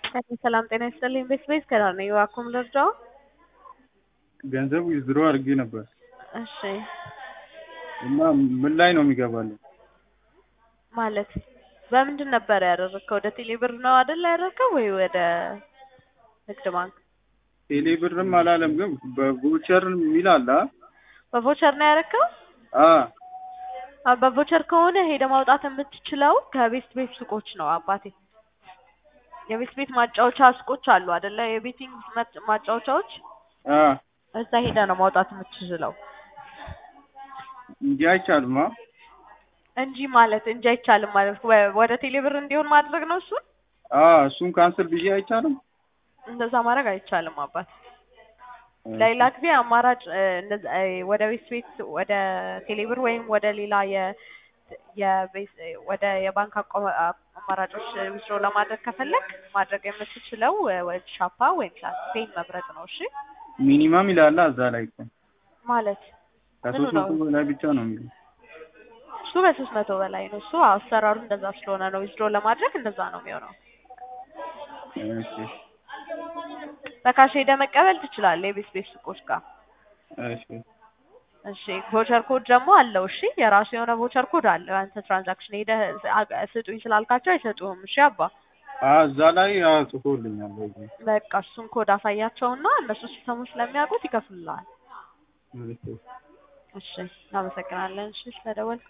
ሰላም ጤና ይስጥልኝ። ቤት ቤት ከራር ነው የዋኩም ልርዳው? ገንዘቡ ዊዝድሮ አድርጌ ነበር እሺ እና ምን ላይ ነው የሚገባልኝ? ማለት በምንድን ነበር ያደረግከው? ወደ ቴሌ ብር ነው አይደል ያደረግከው ወይ ወደ ንግድ ባንክ? ቴሌ ብርም አላለም ግን በቮቸር የሚል አለ አ? በቮቸር ነው ያደረግከው? አ አ በቮቸር ከሆነ ሄደ ማውጣት የምትችለው ከቤት ቤት ሱቆች ነው አባቴ። የቤት ቤት ማጫወቻ ሱቆች አሉ አይደለ? የቤቲንግ ማጫ- ማጫወቻዎች አ እዛ ሄደ ነው ማውጣት የምትችለው እንጂ አይቻልም አ እንጂ ማለት እንጂ አይቻልም ማለት ወ- ወደ ቴሌ ብር እንዲሆን ማድረግ ነው እሱን አ እሱን ካንስል ብዬ አይቻልም። እንደዛ ማድረግ አይቻልም አባት። ለሌላ ጊዜ አማራጭ እ፣ እንደዛ እ፣ ወደ ቤት ቤት ወደ ቴሌብር ወይም ወደ ሌላ የ የቤት ወደ የባንክ አቋ- አማራጮች ዊዝድሮ ለማድረግ ከፈለግ ማድረግ የምትችለው እ፣ ወደ ሻፓ ወይም ሳንፔን መምረጥ ነው። እሺ ሚኒመም ይላል እዛ ላይ እኮ ማለት ከሶስት ምኑ ነው? መቶ በላይ ብቻ ነው የሚለው። እሱ በሶስት መቶ በላይ ነው። እሱ አሰራሩ እንደዛ ስለሆነ ነው። ዊዝድሮ ለማድረግ እንደዛ ነው የሚሆነው። እሺ በካሽ ሄደ መቀበል ትችላለህ የቤት ቤት ሱቆች ጋር። እሺ እሺ ቮቸር ኮድ ደግሞ አለው። እሺ የራሱ የሆነ ቮቸር ኮድ አለው። አንተ ትራንዛክሽን ሄደህ አ- ስጡኝ ስላልካቸው አይሰጡህም። እሺ አባ አ እዛ ላይ አ ጽፎልኛል በዚህ በቃ እሱን ኮድ አሳያቸውና እነሱ ሲሰሙ ስለሚያውቁት ይከፍሉልሃል። እሺ እሺ እናመሰግናለን። እሺ ስለደወልክ